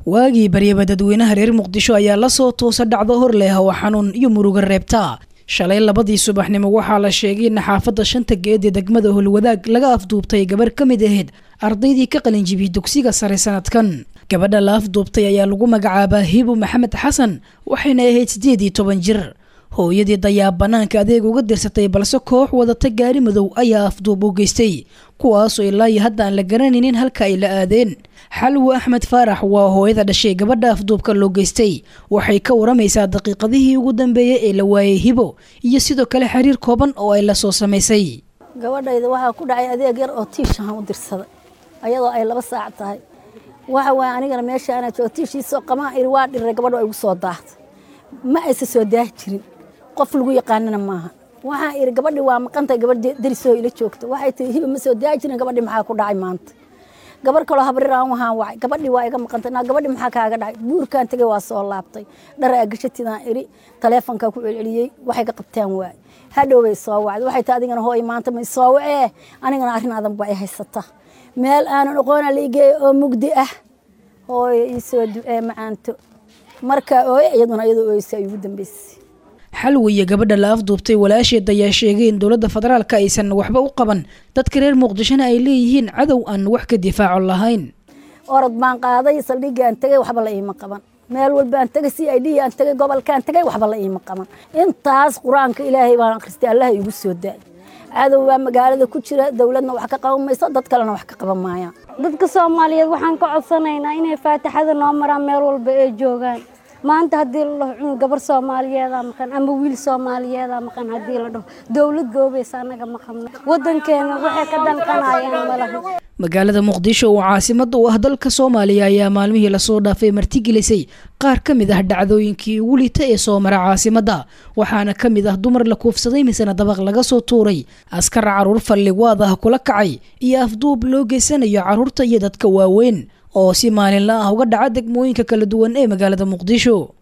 waagii baryaba dadweynaha reer muqdisho ayaa lasoo toosa dhacdo hor leh oo xanuun iyo muruga reebta shalay labadii subaxnimo waxaa la sheegay in xaafadda shanta geed ee degmada holwadaag laga afduubtay gabarh ka mid ahayd ardaydii ka qalinjibiyey dugsiga sare sanadkan gabadha la afduubtay ayaa lagu magacaabaa hibu maxamed xasan waxayna ahayd siddeed iyo toban jir hooyadii dayaab banaanka adeeg uga dirsatay balse koox wadata gaari madow ayaa afduub u geystay kuwaasoo ilaa iyo hadda aan la garanaynin halka ay la aadeen xalwo axmed faarax waa hooyada dhashay gabadha afduubka loo geystay waxay ka waramaysaa daqiiqadihii ugu dambeeyey ee la waayey hibo iyo sidoo kale xiriir kooban oo ay la soo samaysay gabadhayda waxaa ku dhacay adeeg yar oo tiishahan u dirsaday ayadoo ay laba saac tahay waxa waaye anigana meesha anaa joogo tiishiisoo qamaan iri waa dhiray gabadho ay igu soo daahday ma aysa soo daahi jirin qof lagu yaqaanana maaha waxaa iri gabadhi waa maqantay gabadh darisoo ila joogta waxay tii hiba ma soo daahi jirin gabadhi maxaa ku dhacay maanta gabar kaloo habriraan waxaan wacay gabadhi waa iga maqantay naa gabadhi maxaa kaaga dhacay buurkaan tegay waa soo laabtay dhar aa gashatidaan iri taleefonkaa ku celceliyey waxay ka qabtaan waay hadhow bay soo wacday waxay tii adigana hooy maanta may soo wacee anigana arrin adan baa i haysata meel aanan aqoona la igeeyo oo mugdi ah hooyo ii soo ducee macaanto markaa ooye iyaduna iyadoo ooysa ay ugu dambeysay xalwi iyo gabadha la afduubtay walaasheed ayaa sheegay in dowladda federaalka aysan waxba u qaban dadka reer muqdishona ay leeyihiin cadow aan wax ka difaaco lahayn orod baan qaaday saldhigaan tegay waxba la iima qaban meel walbaan tegay c i d aan tegay gobolkaan tegay waxba la iima qaban intaas qur-aanka ilaahay baan akhristay allaha igu soo daay cadow baa magaalada ku jira dowladna wax ka qaban mayso dad kalena wax ka qaban maayaan dadka soomaaliyeed waxaan ka codsanaynaa inay faatixada noo maraan meel walba ay joogaan maanta haddii la dhaho cunug gabar soomaaliyeedaa maqan ama wiil soomaaliyeedaa maqan haddii la dhaho dowlad goobaysa annaga maqanno waddankeena waxay ka danqanayaan malaha magaalada muqdisho oo caasimada u ah dalka soomaaliya ayaa maalmihii lasoo dhaafay martigelisay qaar ka mid ah dhacdooyinkii ugu liita ee soo mara caasimadda waxaana ka mid ah dumar la kuufsaday misena dabaq laga soo tuuray askar caruur falligwaad ah kula kacay iyo afduub loo geysanayo carruurta iyo dadka waaweyn oo si maalinla ah uga dhaca degmooyinka kala duwan ee magaalada muqdisho